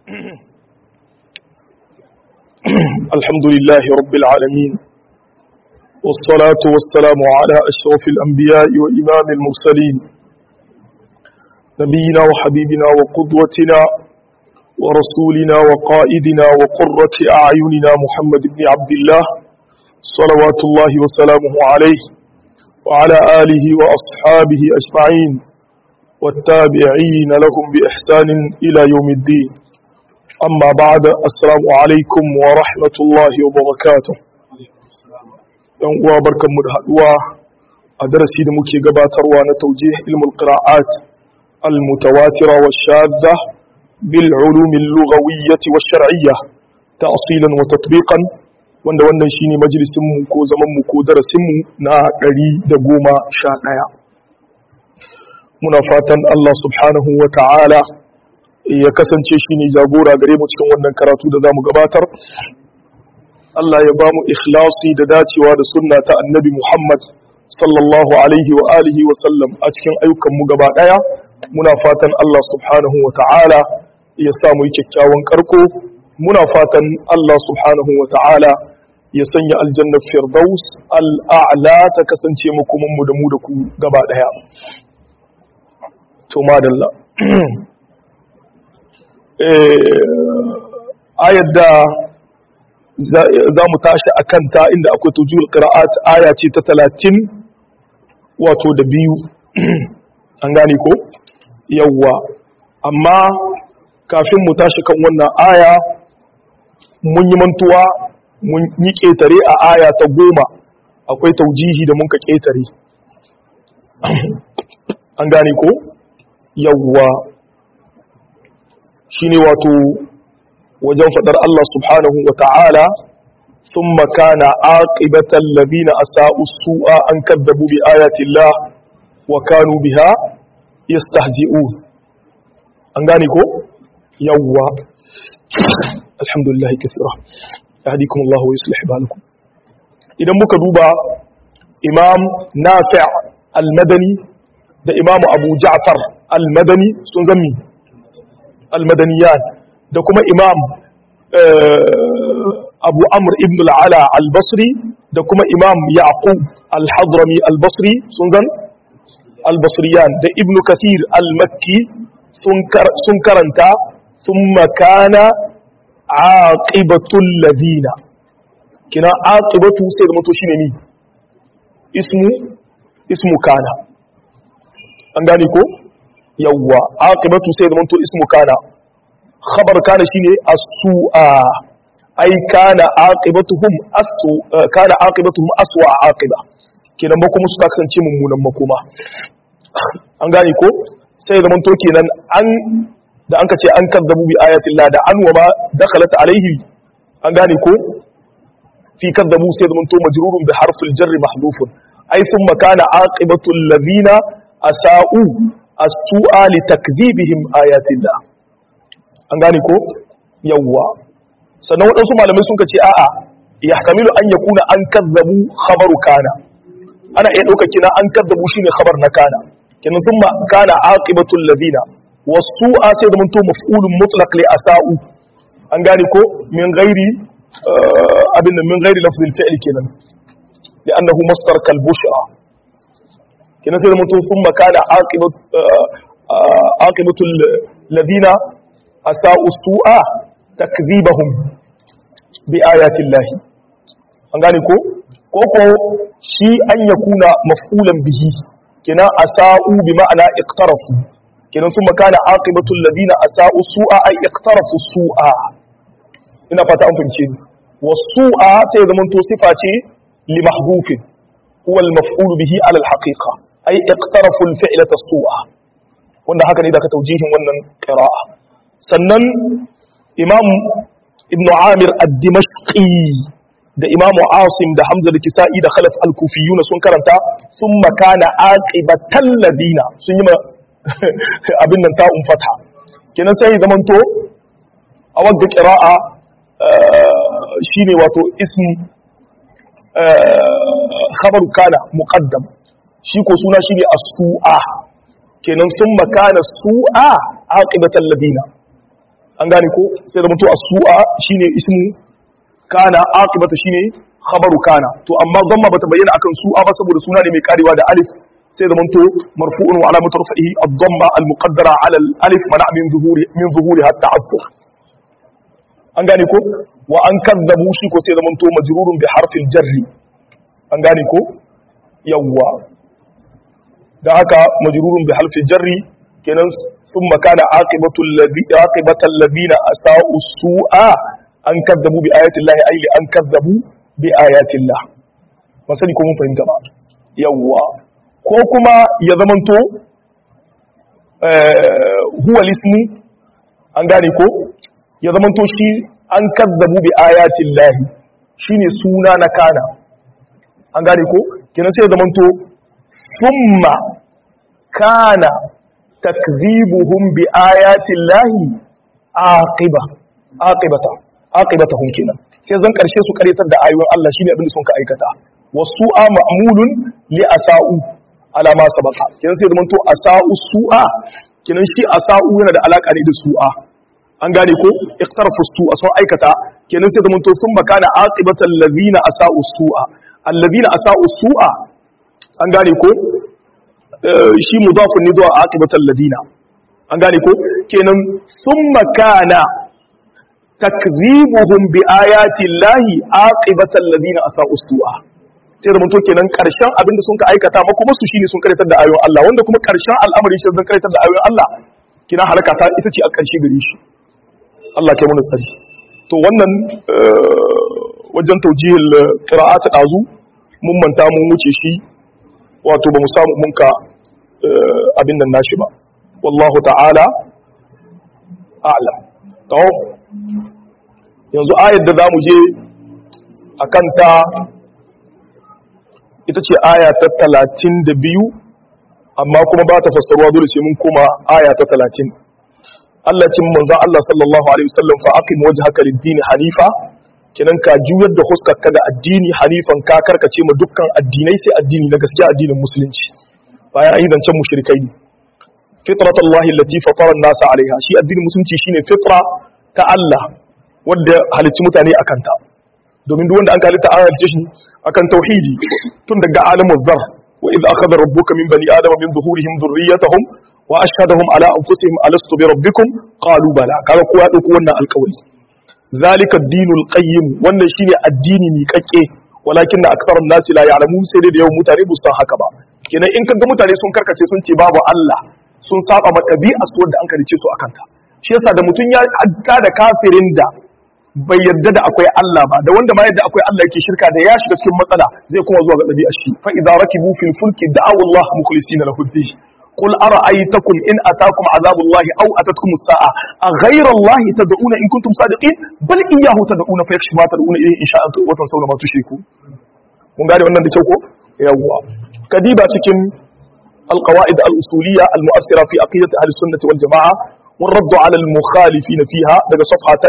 الحمد لله رب العالمين والصلاة والسلام على أشرف الأنبياء وإمام المرسلين نبينا وحبيبنا وقدوتنا ورسولنا وقائدنا وقرة أعيننا محمد بن عبد الله صلوات الله وسلامه عليه وعلى آله وأصحابه أجمعين والتابعين لهم بإحسان إلى يوم الدين أما بعد السلام عليكم ورحمة الله وبركاته yan uwa barkanmu da haduwa a darasi da muke gabatarwa na taujih ilmul qira'at al mutawatira wa shadda bil ulum al lughawiyyah wa shar'iyyah ta'silan wa tatbiqan wanda wannan shine majalisin mu ko zaman mu ko darasin mu na 111 muna fatan Allah subhanahu wa ta'ala ya kasance shi ne jagora gare mu cikin wannan karatu da za mu gabatar Allah ya ba mu ikhlasi da dacewa da sunna ta annabi Muhammad sallallahu alaihi wa alihi wa sallam a cikin ayyukanmu gaba ɗaya muna fatan Allah subhanahu wa ta'ala ya sa mu yi kyakkyawan karko muna fatan Allah subhanahu wa ta'ala ya sanya aljannar firdaus al'a'la ta kasance mu kuma mu da mu da ku gaba ɗaya to madalla ayar da za mu tashi a kanta inda akwai tujul qira'at aya ce ta talatin wato da biyu an gane ko yawwa amma kafin mu tashi kan wannan aya mun yi mantuwa mun yi ƙetare a aya ta goma akwai taujihi da mun ka ƙetare an gane ko yawwa shine wato wajen fadar Allah subhanahu wa ta'ala sun makana aƙibatan labina a sa'usu'a an kaddabu bi ayatillah wa kanu biha yastahzi'un an gane ko yawwa alhamdulillah kasira yahdikum Allah wa yuslih balakum idan muka duba imam nafi' al-madani da imam abu ja'far al-madani sun zammi al-madaniyan da kuma imam abu amr ibn al-ala al-basri da kuma imam yaqub al-hadrami al-basri sun zan al-basriyan da ibn kathir al-makki sun karanta sun makana aqibatul ladina kina aqibatu sai da mutu shine ni ismu ismu kana an gane ko yawwa aqibatu sai da manto ismu kana khabar kana shine as-su'a ai kana aqibatuhum asu kana aqibatuhum aswa aqiba kenan ba kuma su ta kasance mummunan makoma an gane ko sai da manto kenan an da an kace an kazzabu bi ayatillah da an wa ma dakhalat alaihi an gane ko fi kazzabu sai da manto majrurun bi harfil jarri mahdhufun ai thumma kana aqibatul ladina asa'u as-su'a li takdhibihim ayatillah an gane ko yawwa sannan waɗansu malamai sun ce a'a yahtamilu an yakuna an kazzabu khabaru kana ana iya ɗauka kina an kazzabu shine khabar na kana kenan sun ma kana aqibatul ladina was-su'a sai da munto maf'ulun mutlaq li asa'u an gane ko min ghairi abin min ghairi lafzil fi'l kenan لأنه مصدر كالبشرى kina sai da mutum sun makana aqibatul ladina asa'u su'a takzibahum bi ayatin lahi an gane ko ko ko shi an yakuna maf'ulan bihi kina asa'u bi ma'ana iqtarafu kina sun makana aqibatul ladina asa'u su'a ay iqtarafu su'a ina fata an fahimce ni wasu'a sai da mutum sifa ce li mahdhufin huwa al-maf'ul bihi ala al-haqiqa ay iqtarafu al-fi'lata as-su'a wanda haka ne da ka taujihin wannan qira'a sannan imam ibn amir ad-dimashqi da imam asim da hamza da kisa'i da khalaf al-kufiyuna sun karanta thumma kana aqibatal ladina sun yi ma abin nan ta'un fatha kenan sai zaman to a wadda qira'a shine wato ism khabaru kana muqaddam shi ko suna shi ne as-su'a kenan sun makana su'a aqibatan ladina an gane ko sai da mutu as-su'a shine ismu kana aqibata shine khabaru kana to amma dhamma bata bayyana akan su'a ba saboda suna ne mai karewa da alif sai da mutu marfu'un wa alamatu rafihi ad-dhamma al-muqaddara 'ala al-alif mana min zuhuri min zuhuri hatta afu an gane ko wa an kadzabu shi ko sai da mutu majrurun bi harfil jarri an gane ko yawwa da haka majrurun bi harfil jarri kenan ثم كان عاقبة الذي عاقبة الذين أساءوا السوء أن كذبوا بآيات الله أي لأن كذبوا بآيات الله مثلا يكون فهمت ما يوا كوكما يزمنتو آه هو الاسم an gane ko ya zamanto shi an kazzabu bi ayatin lahi shine suna na kana an gane ko kenan sai ya zamanto summa kana takzibuhum bi ayatin lahi aqiba aqibata aqibatahum kenan sai zan karshe su karyatar da ayoyin Allah shine abin da sun ka aikata wasu'a ma'mulun li asa'u ala ma sabaqa kenan sai zaman to asa'u su'a kenan shi asa'u yana da alaka ne da su'a an gane ko iqtarafu su'a sun aikata kenan sai zaman to sun makana aqibatal ladina asa'u su'a alladina asa'u su'a an gane ko shi mudafun ne zuwa aqibatal ladina an gane ko kenan summa kana takzibuhum bi ayati llahi aqibatal ladina asa'u su'a sai da mutum kenan karshen abinda sun ka aikata ma kuma su shine sun karatar da ayoyin Allah wanda kuma karshen al'amari shi zan karatar da ayoyin Allah kina halaka ta ita ce a karshe gare shi Allah kai mu tsari to wannan wajen taujihil qira'at dazu mun manta mun wuce shi wato ba mu samu mun ka abin nan nashi ba wallahu ta'ala a'lam to yanzu ayar da zamu je akan ta ita ce aya ta 32 amma kuma ba ta fassaruwa dole sai mun koma aya ta 30 Allah cin manzon Allah sallallahu alaihi wasallam fa aqim wajhaka lid-din hanifa kenan ka juyar da huskarka ga addini hanifan ka karkace ma dukkan addinai sai addini na gaskiya addinin musulunci bayan ayi zancen mushrikai ne fitrat Allah allati fatara an-nas alaiha shi addinin musulunci shine fitra ta Allah wanda halicci mutane akan ta domin duk wanda an kalita an halicce shi akan tauhidi tun daga alamul zar wa idh akhadha rabbuka min bani adama min zuhurihim dhurriyyatahum wa ashhadahum ala anfusihim alastu bi rabbikum qalu bala kaga kowa dauko wannan alƙawari zalika ad-dinul qayyim wannan shine addini mi kakke walakin da aksarun nasi la ya'lamu sai dai da yawan mutane ba su san haka ba kenan in kaga mutane sun karkace sun ce babu Allah sun saba ma ɗabi'a su wanda an karice su akan ta shi yasa da mutum ya adda da kafirin da bai yarda da akwai Allah ba da wanda ma yadda akwai Allah yake shirka da ya shiga cikin matsala zai kuma zuwa ga ɗabi'a shi fa idza rakibu fil fulki da'aw Allah mukhlisina lahu ddin قل أرأيتكم إن أتاكم عذاب الله أو أتتكم الساعة أغير الله تدعون إن كنتم صادقين بل إياه تدعون فيكشف ما تدعون إليه إن شاء وتنسون ما تشركون mun gane wannan da kyau ko yawwa kadiba cikin alqawaid al-usuliyya al-mu'assira fi aqidat ahli sunnah wal jamaa wa radd ala al-mukhalifin fiha daga safha ta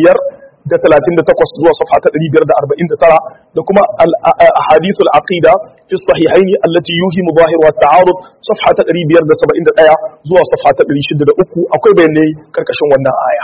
538 zuwa safha ta 549 da kuma al-ahadith al-aqida fi sahihayn allati yuhimu zahiru at-ta'arud safha ta 571 zuwa safha ta 603 akwai bayanai karkashin wannan aya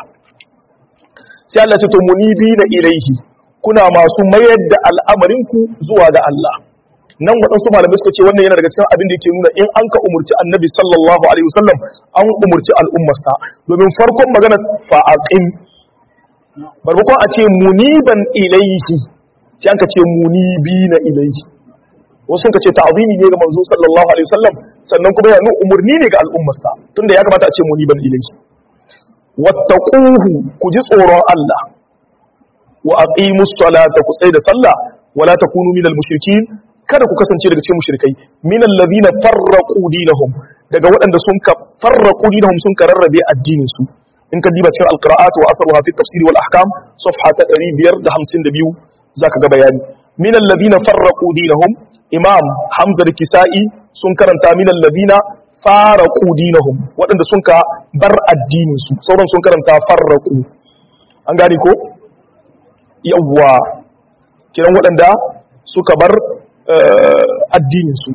sai Allah ce to munibina ilaihi kuna masu mayar da al'amarinku zuwa ga Allah nan waɗansu malamai suka ce wannan yana daga cikin abin da yake nuna in an ka umurci annabi sallallahu alaihi wasallam an umurci al'ummarsa domin farkon magana fa'aqim barmakon a ce muniban ilaihi sai an ka ce munibina ilaihi wasu sun ka ce ta'zimi ne ga manzo sallallahu alaihi wasallam sannan kuma yana nuna umurni ne ga al'ummarsa tunda ya kamata a ce muniban ilaihi wattaquhu ku ji tsoron Allah wa aqimus salata ku tsaya da sallah wala takunu minal mushrikin kada ku kasance daga cikin mushrikai minal ladina farraqu dinahum daga waɗanda sun ka farraqu dinahum sun ka rarrabe addinin su in ka diba cikin alqira'at wa asruha fi tafsir wal ahkam safha ta 552 zaka ga bayani minal ladina farraqu dinahum imam hamza da kisa'i sun karanta minal ladina faraqu dinahum waɗanda sun ka bar addinin su sauran sun karanta farraqu an gane ko yawwa kiran waɗanda suka bar addininsu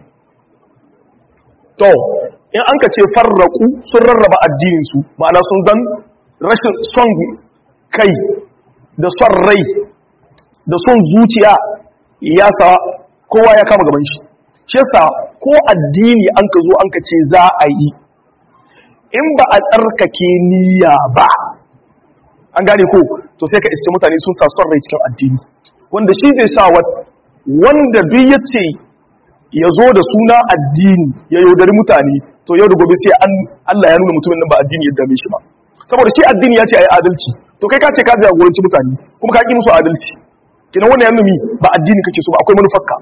to in an ka ce farraku sun rarraba addininsu ma'ana sun zan rashin son kai da son rai da son zuciya ya sa kowa ya kama gaban shi shi yasa ko addini an ka zo an ka ce za a yi in ba a tsarkake niyya ba an gane ko to sai ka iske mutane sun sa son rai cikin addini wanda shi zai sa wanda duk ya ce ya zo da suna addini ya yaudari mutane to yau da gobe sai an Allah ya nuna mutumin nan ba addini ya dame shi ba saboda shi addini ya ce ayi adalci to kai ka ce ka jagoranci mutane kuma ka ki musu adalci kina wannan ya numi ba addini kake so ba akwai manufarka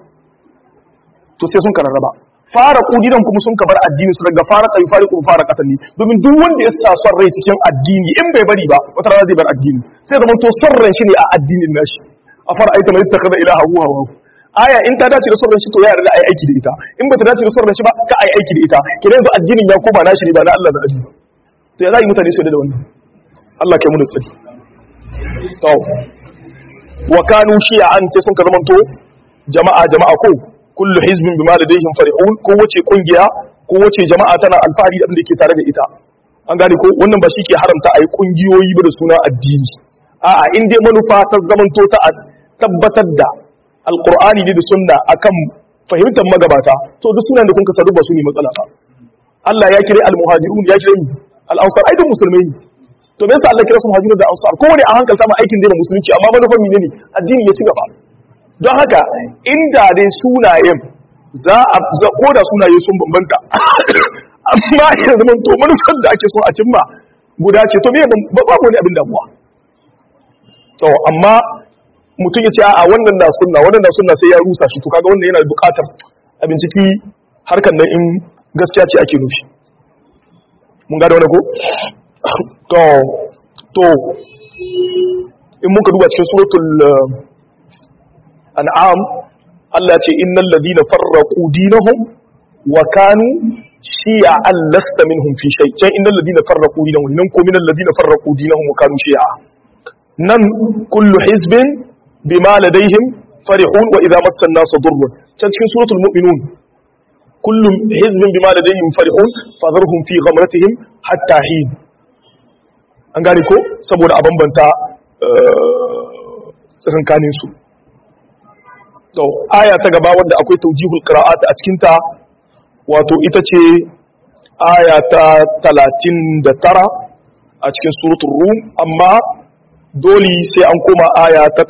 to sai sun kararraba fara kudidan kuma sun kabar addini su daga fara kai fari kuma fara katani domin duk wanda ya sa son rai cikin addini in bai bari ba wata rana zai bar addini sai zaman to son ran shi ne a addinin nashi a fara aita mai takaza ilaha huwa hawa aya in ta dace da son ran shi to ya yarda ai aiki da ita in ba ta dace da son ran shi ba ka ai aiki da ita kina yanzu addinin ya koma nashi ne ba na Allah da addini to ya za yi mutane su da wannan Allah kai mu da tsari to wa kanu shi'an sai sun ka zamanto jama'a jama'a ko kullu hizbin bima ladayhim farihun ko wace kungiya ko wace jama'a tana alfahari da abin da ke tare da ita an gane ko wannan ba shi ke haramta ayi kungiyoyi ba da suna addini a'a in dai manufa ta zamanto ta tabbatar da alqur'ani ne da sunna akan fahimtar magabata to duk sunan da kun ka sadu ba su ne matsala ba Allah ya kire al-muhajirun ya kire al-ansar ai duk musulmai ne to me yasa Allah kira su muhajirun da ansar kowane a hankalta ma aikin da musulunci amma manufar menene addini ya ci gaba don haka inda dai sunayen za a ko da sunaye sun bambanta amma ya zama to manufar da ake so a cimma guda ce to me ba babu wani abin damuwa to amma mutum ya ce a wannan na sunna wannan na sunna sai ya rusa shi to kaga wannan yana buƙatar a binciki harkar nan in gaskiya ce ake nufi mun gada wani ko to to in muka duba cikin suratul an'am Allah ce innal ladina farraqu dinahum wa kanu shi'an lasta minhum fi shay can innal ladina farraqu dinahum nan ko minal ladina farraqu dinahum wa kanu shi'a nan kullu hizbin bima ladayhim farihun wa idha massa an-nas durrun can cikin suratul mu'minun kullu hizbin bima ladayhim farihun fadharhum fi ghamratihim hatta hin an gane ko saboda a bambanta tsakankanin su to aya ta gaba wanda akwai taujihul qira'at a cikin ta wato ita ce aya ta 39 a cikin suratul rum amma dole sai an koma aya ta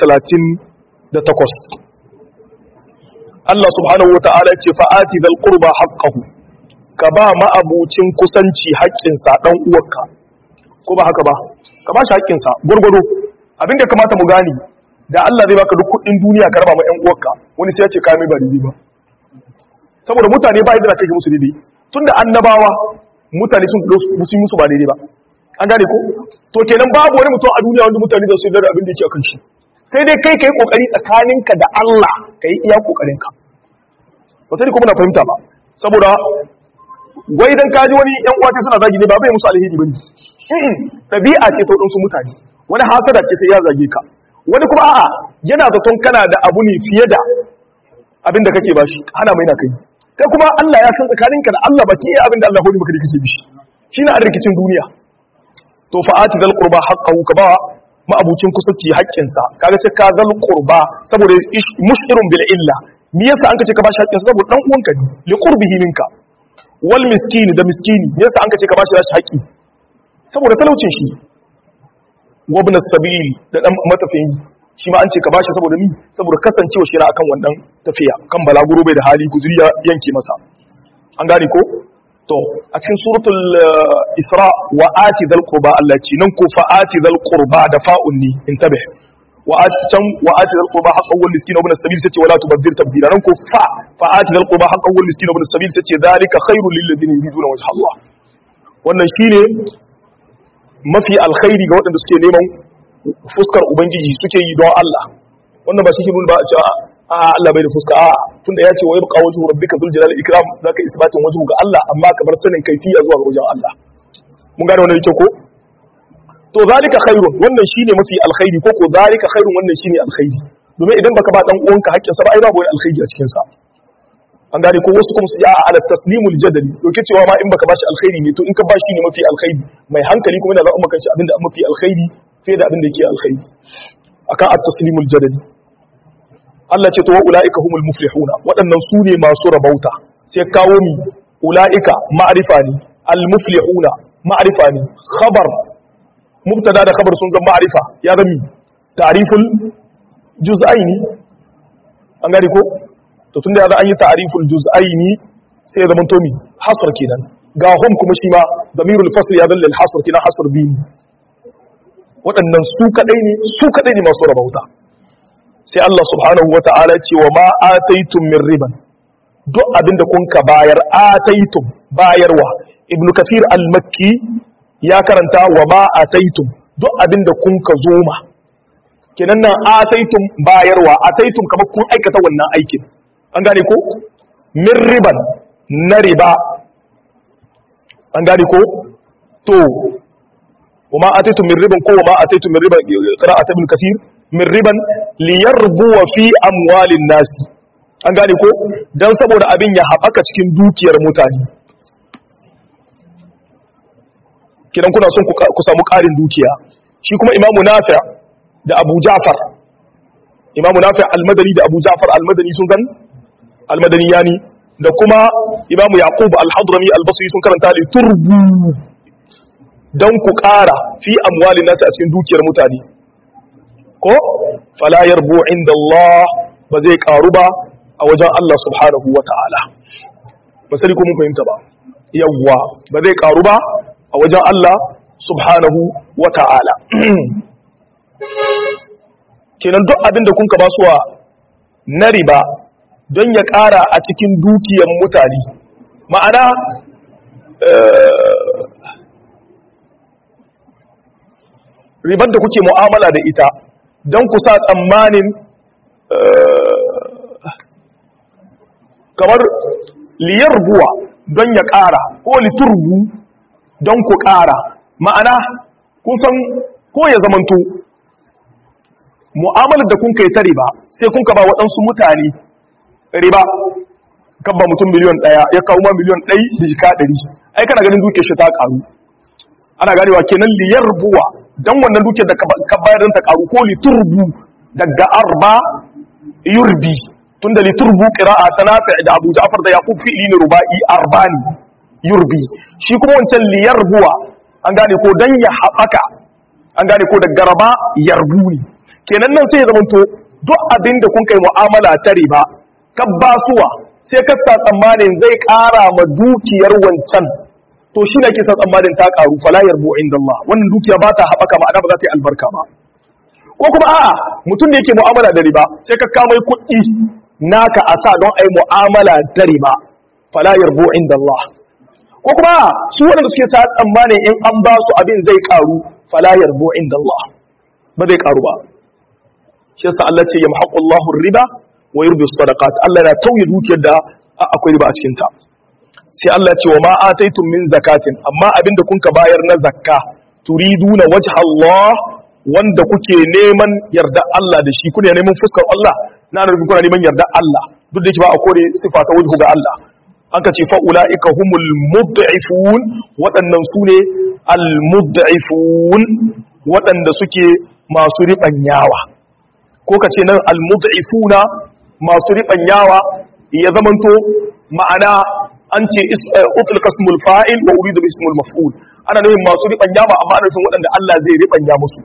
38 Allah subhanahu wata'ala ce fa'ati dal qurba haqqahu ka ba ma abucin kusanci haƙƙinsa dan uwarka ko ba haka ba ka ba shi haƙƙinsa gurgudu abinda kamata mu gani da Allah zai baka duk kuɗin duniya ka raba ma ƴan uwarka wani sai ya ce ka mai ba daidai ba saboda mutane ba yadda kake musu daidai tunda annabawa mutane sun musu musu ba daidai ba an gane ko to kenan babu wani mutum a duniya wanda mutane za su yi da abin da yake akan shi sai dai kai kai kokari tsakaninka da Allah kai iya kokarinka ba sai kuma na fahimta ba saboda wai dan kaji wani ƴan uwa suna zagi ne ba bai musu alheri bane ɗabi'a ce ta waɗansu mutane wani hasada ce sai ya zage ka wani kuma a'a yana zaton kana da abu ne fiye da abin da kake bashi hana mai na kai kai kuma Allah ya san tsakaninka da Allah baki iya abin da Allah hori maka da kake bishi shi na rikicin duniya to fa'ati zal qurba haqqahu ka ba ma'abucin kusanci haƙƙinsa kaga sai ka zal qurba saboda mushirun bil illa me yasa an kace ka bashi haƙƙinsa saboda dan uwanka ne li qurbihi minka wal miskini da miskini me yasa an kace ka bashi haƙƙi saboda talaucin shi wabna sabili da dan matafiyin shi ma an ce ka bashi saboda mi saboda kasancewa shi na akan wannan tafiya kan balaguro bai da hali guzuri ya yanke masa an gane ko to a cikin suratul isra wa ati dhal qurba Allah ce nan ko fa ati dhal qurba da fa'un ni intabih wa ati can wa ati dhal qurba haqqan wal miskin wa ibn sabil sace wala tubaddir tabdila nan ko fa fa ati dhal qurba haqqan wal miskin wa ibn sabil sace zalika khairul lil ladina yuriduna wajha Allah wannan shine mafi alkhairi ga waɗanda suke neman fuskar ubangiji suke yi don Allah wannan ba shi ke nuna ba a ce a Allah bai da fuska a tunda ya ce wa yabqa wajhu rabbika dhul jalali ikram zaka isbatin wajhu ga Allah amma ka bar sanin kaifiya zuwa ga wajen Allah mun gane wannan yake ko to zalika khairun wannan shine mafi alkhairi ko ko zalika khairun wannan shine alkhairi domin idan baka ba dan uwanka haƙƙin sa ba ai babu wani alkhairi a cikin sa an gane ko wasu kuma su ya ala taslimul jadali doke cewa ma in baka bashi alkhairi ne to in ka bashi ne mafi alkhairi mai hankali kuma yana zaɓa kanshi abinda an mafi alkhairi fiye da abinda yake alkhairi akan at-taslimul jadali Allah ce to wa ulaika humul muflihuna waɗannan su ne masu rabauta sai kawo mi ulaika ma'rifa ne al-muflihuna ma'rifa ne khabar mubtada da khabar sun zama ma'rifa ya zama ta'riful juz'aini an gane ko to tunda ya an yi ta'riful juz'aini sai ya zama to mi hasr kenan ga hum kuma shi ma damirul fasl ya dalla al-hasr kenan hasr bi waɗannan su kadai ne su kadai ne masu rabauta sai Allah subhanahu wata'ala ce wa ma ataitum min riban duk abinda kun ka bayar ataitum bayarwa ibn kafir al-makki ya karanta wa ma ataitum duk abinda kun ka zoma kenan nan ataitum bayarwa ataitum kamar kun aikata wannan aikin an gane ko min riban na riba an gane ko to wa ma ataitum min riban ko wa ma ataitum min riban qira'at ibn kathir min riban liyarbu fi amwalin nasi an gane ko dan saboda abin ya haɓaka cikin dukiyar mutane kidan kuna son ku samu ƙarin dukiya shi kuma imamu nafi da abu ja'far imamu nafi al-madani da abu ja'far al-madani sun zan al-madani yani da kuma imamu yaqub al-hadrami al-basri sun karanta li turbu dan ku ƙara fi amwalin nasi a cikin dukiyar mutane ko fala yarbu inda Allah ba zai karu ba a wajen Allah subhanahu wa ta'ala ba sai ko mun fahimta ba yawwa ba zai karu ba a wajen Allah subhanahu wa ta'ala kenan duk abin da kun ka basuwa na riba don ya ƙara a cikin dukiyar mutane ma'ana ribar da kuke mu'amala da ita don ku sa tsammanin kamar liyar buwa don ya ƙara ko liturbu don ku ƙara ma'ana kusan ko ya zamanto mu'amalar da kun kai ta riba sai kun ka ba waɗansu mutane riba kan ba mutum miliyon ɗaya ya kawo ma miliyon ɗai da jika ɗari ai kana ganin duke shi ta ƙaru ana ganewa kenan liyar buwa don wannan dukiyar da ka bayar don ta ƙaru ko liturbu daga arba yurbi tun da liturbu ƙira'a ta nafi da abu ja'far da yaƙub fi'ili ne ruba'i arbani yurbi shi kuma wancan liyar buwa an gane ko don ya haɓaka an gane ko daga raba yarbu ne kenan nan sai ya zamanto duk abin da kun kai mu'amala ta riba ka basuwa sai ka sa tsammanin zai ƙara ma dukiyar wancan to shi ne ke sa tsammanin ta ƙaru fala yarbu inda Allah wannan dukiya ba ta haɓaka ma'ana ba za ta yi albarka ba ko kuma a'a mutum da yake mu'amala da riba sai ka kama kuɗi naka a sa don a yi mu'amala da riba fala yarbu inda Allah ko kuma su waɗanda suke sa tsammanin in an ba su abin zai ƙaru fala yarbu inda Allah ba zai ƙaru ba shi yasa Allah ce yamhaqu Allahu riba wa yurbi sadaqat Allah yana tauye dukiyar da akwai riba a cikin ta sai Allah ce wa ma ataitum min zakatin amma abinda kun ka bayar na zakka turiduna wajha Allah wanda kuke neman yarda Allah da shi kuna neman fuskar Allah na nufin kuna neman yarda Allah duk da yake ba a kore sifa ta wajhu ga Allah an ka ce fa ulaika humul mud'ifun waɗannan su ne al mud'ifun waɗanda suke masu riɓanyawa ko ka ce nan almud'ifuna masu ribanyawa ya zamanto ma'ana an ce utlqa ismul fa'il wa uridu ismul maf'ul ana nufin masu ribanyawa amma ana nufin waɗanda Allah zai ribanya musu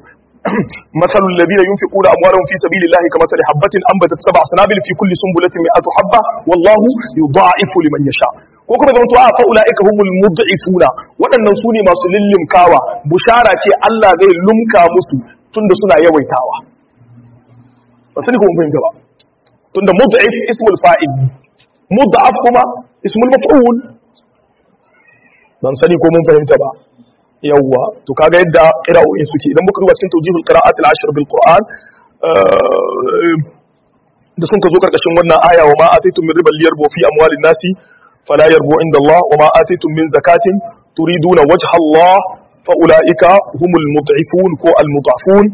مثل الذين ينفقون أموالهم في سبيل الله كمثل حبة أنبتت سبع سنابل في كل سنبلة مئة حبة والله يضاعف لمن يشاء ko kuma zama to a fa'ula'ika humul mud'ifuna waɗannan su ne masu lillimkawa bushara ce Allah zai lumka musu tunda suna yawaitawa ba sani ko mun fahimta ba tunda mud'if ismul fa'il mud'af kuma ismul maf'ul ban sani ko mun fahimta ba yawwa to kaga yadda qira'o'in suke idan muka duba cikin tawjihul qira'at al-ashr bil qur'an da sun ka zo karkashin wannan aya wa ma ataitum min ribal yarbu fi amwalin nasi fala yarbu inda Allah wa ma ataitum min zakatin turiduna wajha Allah fa ulaika humul mud'ifun ko al mud'afun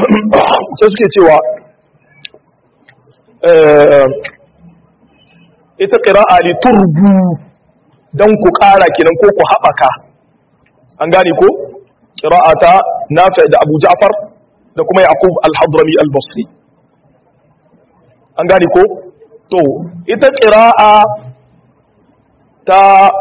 sai suke cewa ita qira'a li turbu dan ku ƙara kenan ko ku haɓaka an gane ko qira'ata nafi' da Abu Ja'far da kuma Yaqub al-Hadrami al-Basri an gane ko to ita qira'a ta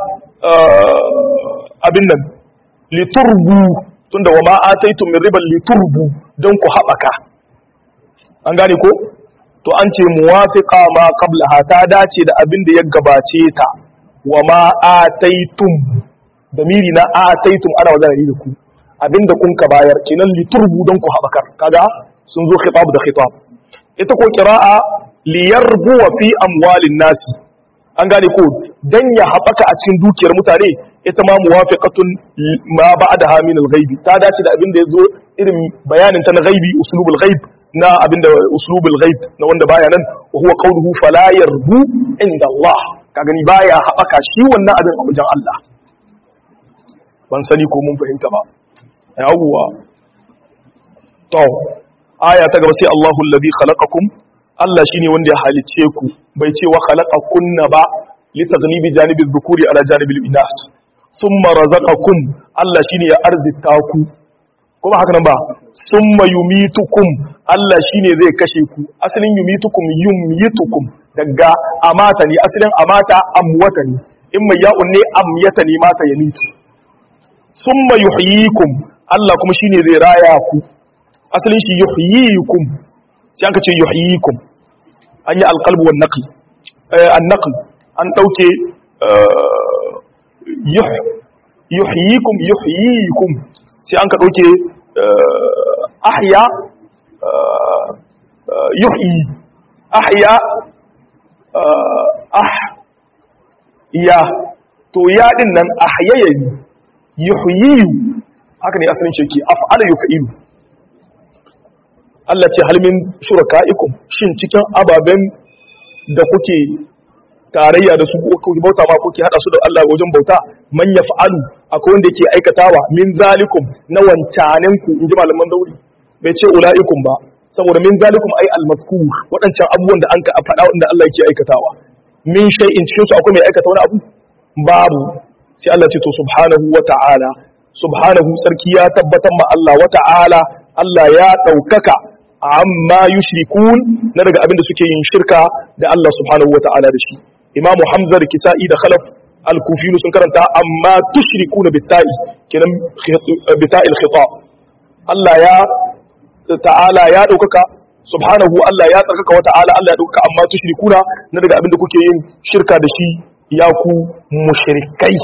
abin nan liturbu tunda wa ma ataitum min riban liturbu don ku haɓaka an gane ko to an ce muwafiqa ma qablaha ta dace da abin da ya gabace ta wa ma ataitum damiri na ataitum ana magana ne da ku abin da kun ka bayar kenan liturbu don ku haɓakar kaga sun zo khitab da khitab ita ko qira'a liyarbu wa fi amwalin nasi an gane ko dan ya haɓaka a cikin dukiyar mutane ita ma muwafiqatun ma ba'daha min al-ghaibi ta dace da abin da yazo irin bayanin ta na ghaibi uslubul ghaib na abin da uslubul ghaib na wanda baya nan wa huwa qawluhu fala yarbu inda Allah ka gani baya haɓaka shi wannan abin a wajen Allah ban sani ko mun fahimta ba yawwa to aya ta gaba sai Allahu alladhi khalaqakum Allah shine wanda ya halicce ku bai ce wa khalaqakunna ba li taghlibi janibi dhukuri ala janibi inas thumma razaqakum Allah shine ya arzita ku kuma haka nan ba summa yumitukum Allah shine zai kashe ku asalin yumitukum yumyitukum daga amata ne asalin amata amwata ne in mai ya'un ne amyata ne mata ya mitu summa yuhyikum Allah kuma shine zai raya ku asalin shi yuhyikum sai aka ce yuhyikum an yi alqalbu wan naql an naql an dauke yuhyikum yuhyikum sai an ka dauke ahya yuhyi ahya ah ya to ya din nan ahyaya yuhyi haka ne asalin shi ke af'ala yuf'ilu Allah ce halmin shuraka'ikum shin cikin ababen da kuke tarayya da su kuke bauta ma kuke hada su da Allah wajen bauta man yaf'alu akwai wanda yake aikatawa min zalikum na wancanen ku inji malaman dauri bai ce ula'ikum ba saboda min zalikum ai al-mazkur wadancan abubuwan da an ka faɗa wanda Allah yake aikatawa min shay'in cikin su akwai mai aikata wani abu babu sai Allah ce to subhanahu wa ta'ala subhanahu sarki ya tabbatar ma Allah wa ta'ala Allah ya ɗaukaka amma yushrikun na daga abin da suke yin shirka da Allah subhanahu wa ta'ala da shi Imam Hamza da Kisa'i da Khalaf al-Kufiyu sun karanta amma tushrikuna bitta'i kenan bitta'il khita Allah ya ta'ala ya ɗaukaka subhanahu Allah ya tsarkaka wa ta'ala Allah ya ɗaukaka amma tushrikuna na daga abin da kuke yin shirka da shi ya ku mushrikai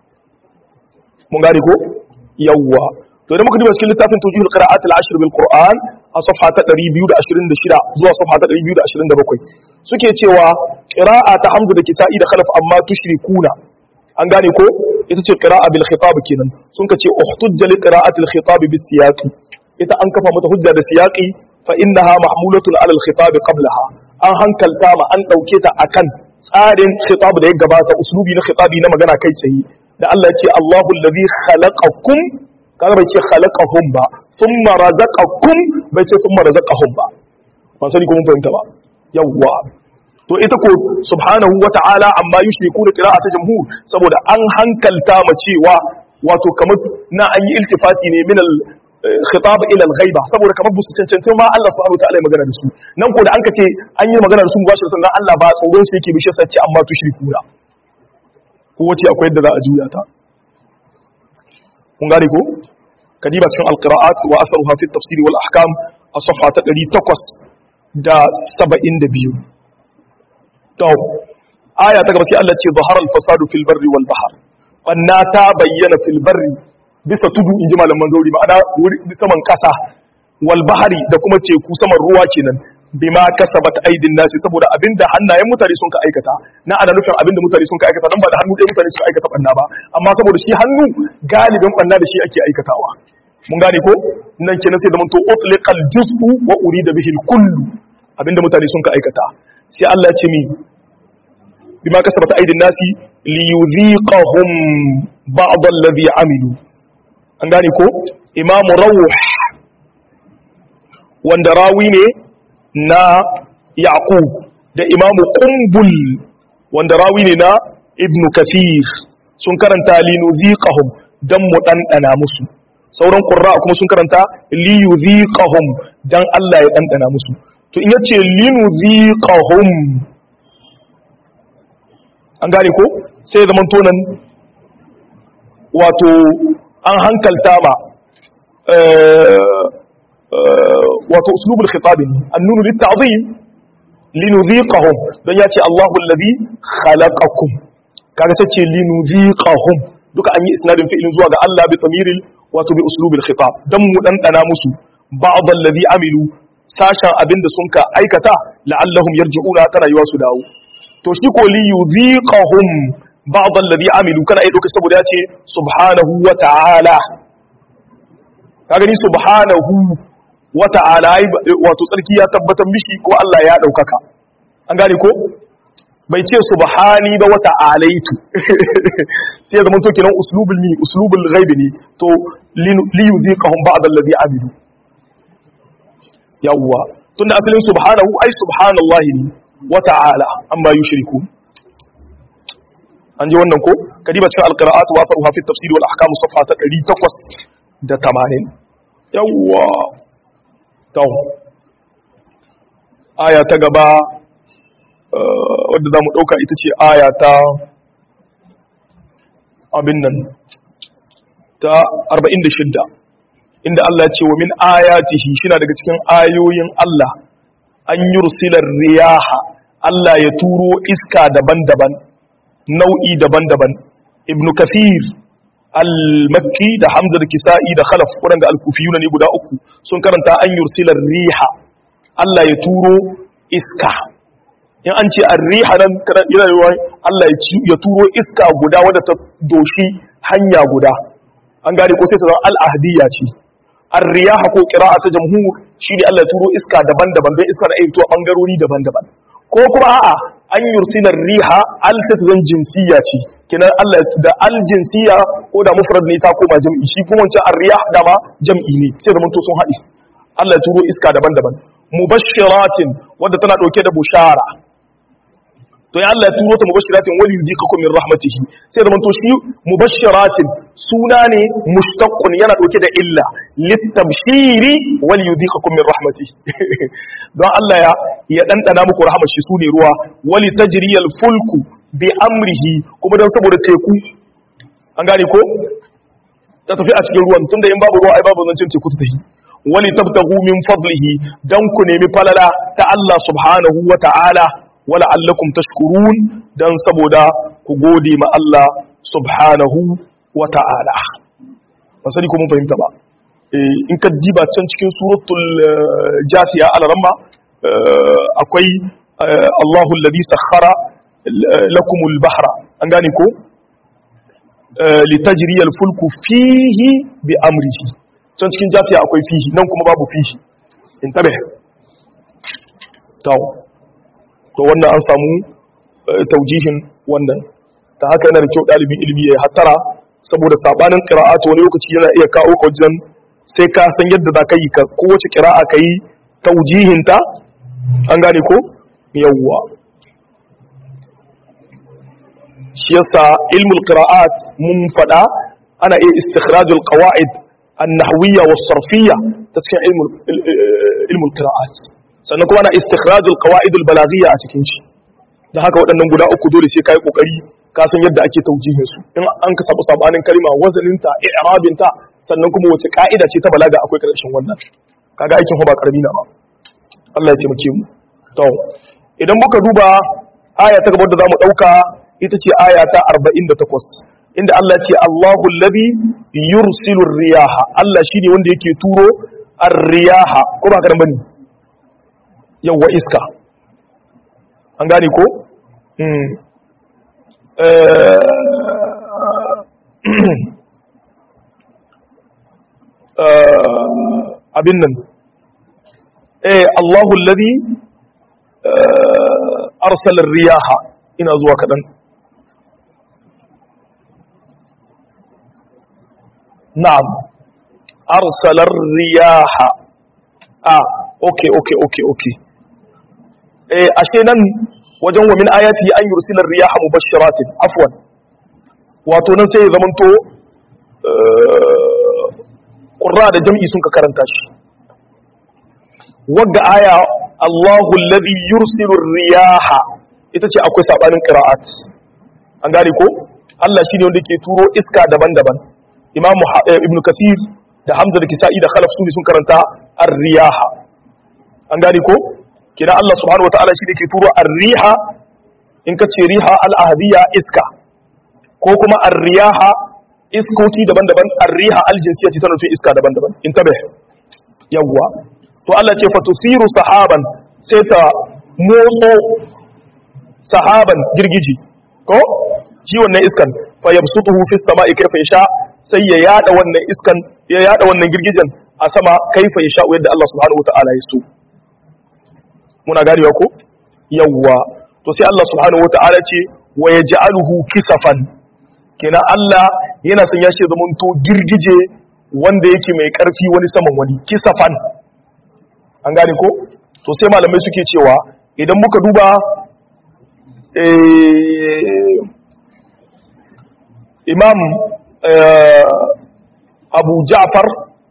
mun gane ko yawwa to idan muka duba cikin littafin tujihul qira'at al-ashr bil qur'an a safha ta 226 zuwa safha ta 227 suke cewa qira'a ta hamdu da kisa'i da khalaf amma tushrikuna an gane ko ita ce qira'a bil khitab kenan sun ka ce uhtujja li qira'ati al khitab bis siyaqi ita an kafa mata hujja da siyaqi fa innaha mahmulatun ala al khitab qablaha an hankalta ma an dauke ta akan tsarin khitab da ya gabata uslubi na khitabi na magana kai tsaye da Allah ya ce Allahu allazi khalaqakum kaga bai ce khalaqahum ba thumma razaqakum bai ce thumma razaqahum ba ba sani ko mun fahimta ba yawwa to ita ko subhanahu wata'ala amma yushriku da qira'at jamhur saboda an hankalta ma cewa wato kamar na an yi iltifati ne min al khitab ila al ghaiba saboda kamar busu cancantin ma Allah subhanahu wata'ala ya magana da su nan ko da an ka ce an yi magana da su mubashiratan dan Allah ba tsoron su yake bishe sace amma tushriku da ko wace akwai yadda za a juya ta kun gane ko kadiba cikin alqira'at wa asaruha fi tafsir wal ahkam a safha ta 872 to aya ta gaba sai Allah ce zahara al-fasadu fil barri wal bahr banna ta bayyana fil barri bisa tudu inji malaman zauri ma'ana saman kasa wal bahri da kuma teku saman ruwa kenan bima kasabat aidin nasi saboda abinda hannayen mutane sun ka aikata na ana nufin abinda mutane sun ka aikata dan ba da hannu ɗaya mutane sun aikata banna ba amma saboda shi hannu galibin banna da shi ake aikatawa mun gane ko nan kenan sai da mun to utliqal juz'u wa urida bihi kullu abinda mutane sun ka aikata sai Allah ya ce mi bima kasabat aidin nasi li yudhiqahum ba'd alladhi amilu an gane ko imamu rawh wanda rawi ne na yaqub da imamu qumbul wanda rawi ne na ibn kathir sun karanta linuziqahum dan mu dandana musu sauran qurra kuma sun karanta liyuziqahum dan Allah ya dandana musu to in yace linuziqahum an gane ko sai zaman tonan wato an hankalta ma wato uslubul khitab annunu litta'zim linuziqahum dan yace Allahu allazi khalaqakum kaga sai ce linuziqahum duka an yi isnadin fi'ilin zuwa ga Allah bi tamiril wato bi uslubil khitab dan mu dan dana musu ba'd allazi amilu sashen abinda sun ka aikata la'allahum yarji'una tana yiwa su dawo to shi ko li yuziqahum ba'd allazi amilu kana ai doka saboda yace subhanahu wa ta'ala kaga ni subhanahu wa ta'ala wato tsarki ya tabbatar mishi ko Allah ya daukaka an gane ko bai ce subhani ba wata alaitu sai ya zama to kenan uslubul mi uslubul ghaibi ne to li yuziqahum ba'd allazi amilu yawwa tunda asalin subhanahu ai subhanallahi ne wa ta'ala amma yushriku an ji wannan ko kadiba cikin alqira'at wa asaruha fi tafsir wal ahkam safha ta 880 yawwa to aya ta gaba wadda za mu ɗauka ita ce aya ta abin nan ta 46 inda Allah ce wa min ayatihi shi daga cikin ayoyin Allah an yi rusilar riyaha Allah ya turo iska daban-daban nau'i daban-daban ibn kafir al-makki da hamza da kisa'i da khalaf waɗanda al-kufiyuna ne guda uku sun karanta an yi rusilar riha Allah ya turo iska in an ce arriha nan yana yiwuwa Allah ya turo iska guda wadda ta doshi hanya guda an gane ko sai ta zama al'ahdiya ce arriyaha ko qira'a ta jamhur shine Allah ya turo iska daban-daban don iska na iya fitowa bangarori daban-daban ko kuma a'a an yursila riha al sai ta zan jinsiya ce kenan Allah da al jinsiya ko da mufrad ne ta koma jam'i shi kuma wancan arriyah da ma jam'i ne sai zaman to sun haɗe Allah ya turo iska daban-daban mubashiratin wadda tana dauke da bushara to ya Allah ya turo ta mubashiratin wali yuzikakum min rahmatihi sai da manto shi mubashiratin suna ne mushtaqqun yana dauke da illa litabshiri wali yuzikakum min rahmatihi don Allah ya ya dandana muku rahmar shi sune ruwa wali tajriyal fulku bi amrihi kuma dan saboda teku an gane ko ta tafi a cikin ruwan tunda in babu ruwa ai babu zancin teku ta tafi wali tabtagu min fadlihi dan ku nemi falala ta Allah subhanahu wa ta'ala wala allakum tashkurun dan saboda ku gode ma Allah subhanahu wa ta'ala ba sani ko mun fahimta ba in ka diba can cikin suratul jasiya al-ramma akwai Allahu alladhi sakhara lakum al-bahra an gane ko litajriya al-fulku fihi bi amrihi can cikin jasiya akwai fihi nan kuma babu fihi in tabe tawo to wannan an samu taujihin wannan ta haka yana da kyau ɗalibin ilimi ya hattara saboda sabanin qira'atu wani lokaci yana iya kawo ka wajen sai ka san yadda za ka yi ka kowace qira'a ka yi taujihin ta an gane ko yawwa shi yasa ilmul qira'at mun fada ana iya istikhrajul qawaid an-nahwiyya was-sarfiyya ta cikin ilmul ilmul qira'at sannan kuma ana istikhrajul qawaidul balaghiyya a cikin shi dan haka waɗannan guda uku dole sai kai kokari ka san yadda ake taujihin su in an ka sabu sabanin kalma wazaninta i'rabinta sannan kuma wace ka'ida ce ta balaga akwai karshen wannan kaga aikin fa ba karami na ba Allah ya taimake mu to idan muka duba aya ta gaba da zamu dauka ita ce aya ta 48 inda Allah ya ce Allahu alladhi yursilu riyaha Allah shine wanda yake turo ar-riyaha ko ba ka bane yawwa iska an gane ko abin nan eh Allahu alladhi arsala riyaha ina zuwa kadan na'am arsala riyaha ah okay okay okay okay eh ashe nan wajen wa min ayati an yursila riyaha mubashshiratin afwan wato nan sai ya zamanto qurra da jam'i sun ka karanta shi wagga aya Allahu alladhi yursilu riyaha ita ce akwai sabanin qira'at an gane ko Allah shine wanda ke turo iska daban-daban Imam Ibn Kathir da Hamza da Kisa'i da Khalaf sune sun karanta ar-riyaha an gane ko kina Allah subhanahu wataala shine ke turo ar-riha in ka ce riha al-ahdiyya iska ko kuma ar-riyaha iskoki daban-daban ar-riha al-jinsiyya ce tana nufin iska daban-daban intabe yawwa to Allah ce fatusiru sahaban sai ta motso sahaban girgiji ko ji wannan iskan fa yabsutuhu fi samai kayfa yasha sai ya yada wannan iskan ya yada wannan girgijen a sama kayfa yasha yadda Allah subhanahu wataala ya so muna ganewa ko yawwa to sai Allah subhanahu wataala ce wa yaj'aluhu kisafan kenan Allah yana son ya ce zamanto girgije wanda yake mai karfi wani saman wani kisafan an gane ko to sai malamai suke cewa idan muka duba imam abu ja'far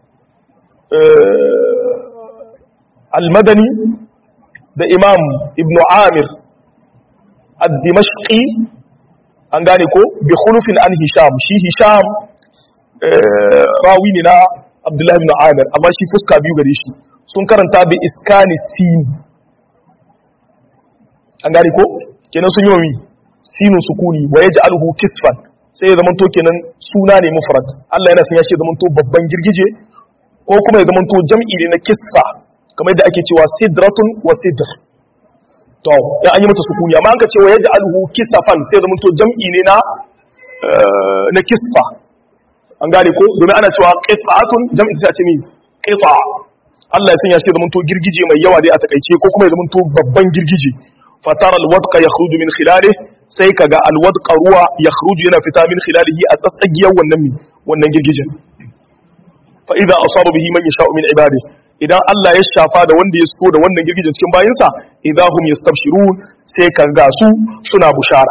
al-madani da imam ibn amir ad-dimashqi an gane ko bi khulufin an hisham shi hisham rawi ne na abdullahi ibn amir amma shi fuska biyu gare shi sun karanta bi iskani sin an gane ko kenan sun yi wa mi sinu sukuni wa yaj'aluhu kisfan sai ya zamanto kenan suna ne mufrad Allah yana son ya ce zamanto babban girgije ko kuma ya zamanto jam'i ne na kisfa kamar yadda ake cewa sidratun wa sidr to ya an yi mata sukuni amma an ka ce wa yaj'aluhu kisafan sai ya zamanto jam'i ne na na kisfa an gane ko domin ana cewa qit'atun jam'i sai a ce mi qit'a Allah ya sanya shi zamanto girgije mai yawa dai a takaice ko kuma ya zamanto babban girgije fatara alwadqa yakhruju min khilalihi sai kaga alwadqa ruwa yakhruju yana fita min khilalihi a tsatsagiyar wannan mi wannan girgijen fa idza asaba bihi man yasha'u min ibadihi idan Allah ya shafa da wanda ya so da wannan girgijen cikin bayinsa idza hum yastabshirun sai kaga su suna bushara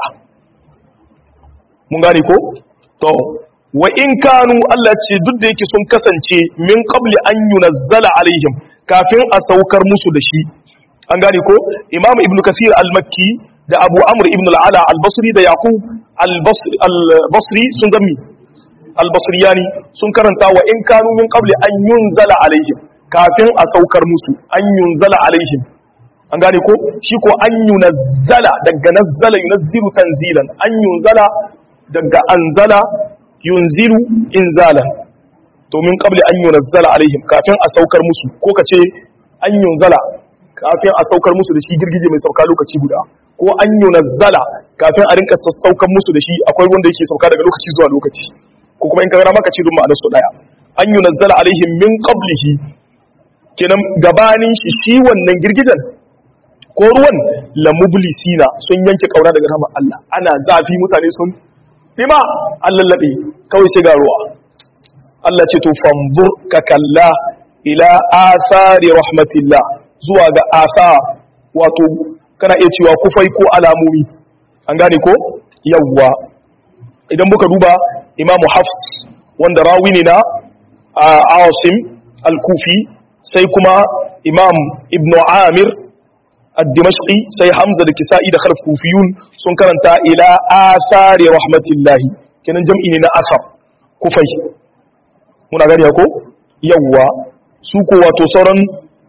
mun gane ko to wa in kanu Allah ce duk da yake sun kasance min qabli an yunazzala alaihim kafin a saukar musu da shi an gane ko imam ibnu kasir al-makki da abu amr ibn al-ala al-basri da yaqub al-basri sun zammi al-basriyani sun karanta wa in kanu min qabli an yunzala alaihim kafin a saukar musu an yunzala alaihim an gane ko shi ko an yunazzala daga nazzala yunazzilu tanzilan an yunzala daga anzala yunzilu inzalan to min qabli an yunazzala alaihim kafin a saukar musu ko kace an yunzala kafin a saukar musu da shi girgije mai sauka lokaci guda ko an yunazzala kafin a rinka saukar musu da shi akwai wanda yake sauka daga lokaci zuwa lokaci ko kuma in ka gana maka ce dun ma'anar su daya an yunazzala alaihim min qablihi kenan gabanin shi shi wannan girgijen ko ruwan la mublisina sun yanke kauna daga rahmar Allah ana zafi mutane sun bima Allah labe kawai sai ga ruwa Allah ce to fanzur ka kalla ila asari rahmatillah zuwa ga asa wato kana iya cewa kufai ko alamomi an gane ko yawwa idan muka duba imamu hafs wanda rawi ne na asim al-kufi sai kuma imam ibn amir ad-dimashqi sai hamza da kisa'i da khalf kufiyun sun karanta ila asari rahmatillahi kenan jam'i ne na asar kufai muna gani ko yawwa su ko wato sauran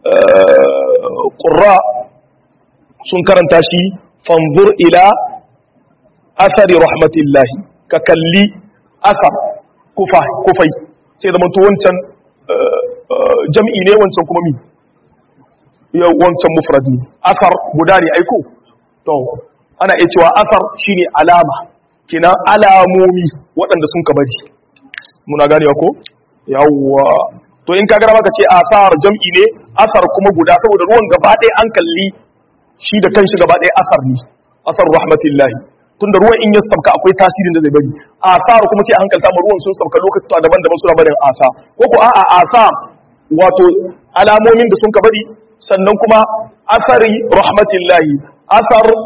ƙurra sun karanta shi fanzur ila asari rahmatillahi ka kalli asar kufai sai da manto wancan jam'i ne wancan kuma mi wancan mufrad ne asar guda ne aiko to ana iya cewa asar shine alama kina alamomi waɗanda sun ka bari muna ganewa ko yawwa to in ka gara maka ce asar jam'i ne asar kuma guda saboda ruwan gaba ɗaya an kalli shi da kanshi gaba ɗaya asar ne asar rahmatillahi tunda ruwan in ya sauka akwai tasirin da zai bari asar kuma sai a hankalta ma ruwan sun sauka lokuta daban-daban suna barin asa ko ko a'a asa wato alamomin da sun ka bari sannan kuma asari rahmatillahi asar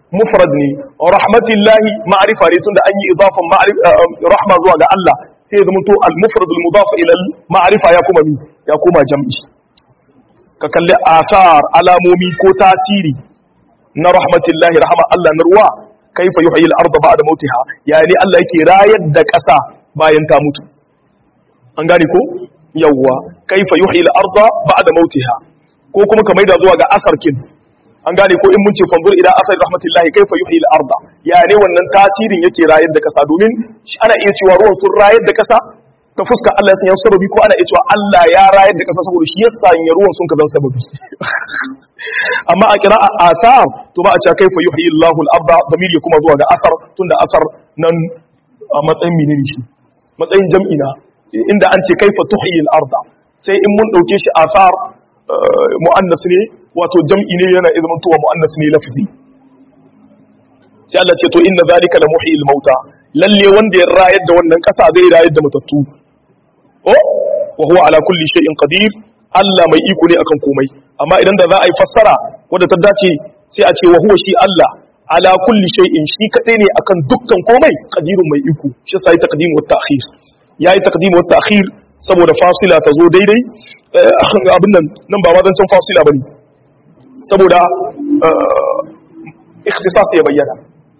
mufrad ne rahmatillahi ma'rifa ne tunda an yi idafan rahma zuwa ga Allah sai ya zama to al mufrad al mudaf ila al ma'rifa ya kuma mi ya kuma jam'i ka kalli asar alamomi ko tasiri na rahmatillahi rahama Allah na ruwa kaifa yuhyi al arda ba'da mautiha yani Allah yake rayar da ƙasa bayan ta mutu an gane ko yawwa kaifa yuhyi al arda ba'da mautiha ko kuma ka maida zuwa ga asarkin an gane ko in mun ce fanzur ila asar rahmatillahi kaifa yuhyi al-arda ya ne wannan tasirin yake rayar da kasa domin ana iya cewa ruwan sun rayar da kasa ta fuska Allah ya sanya sababi ko ana iya cewa Allah ya rayar da kasa saboda shi ya sanya ruwan sun kazan sababi amma a kira asar to ba a cewa kaifa yuhyi Allahu al-arda damir ya kuma zuwa ga asar tunda asar nan a matsayin menene shi matsayin jam'ina inda an ce kaifa tuhyi al-arda sai in mun dauke shi asar mu'annas ne wato jam'i ne yana izinin tuwa mu'annas ne lafzi sai Allah ce to inna zalika la muhyil mauta lalle wanda ya rayar da wannan kasa zai rayar da matattu oh wa huwa ala kulli shay'in qadir Allah mai iko ne akan komai amma idan da za a yi fassara wadda ta dace sai a ce wa huwa shi Allah ala kulli shay'in shi kadai ne akan dukkan komai qadirun mai iko shi sai taqdim wa ta'khir yayi taqdim wa ta'khir saboda fasila ta zo daidai abin nan nan ba wazancin fasila bane saboda ikhtisas ya bayyana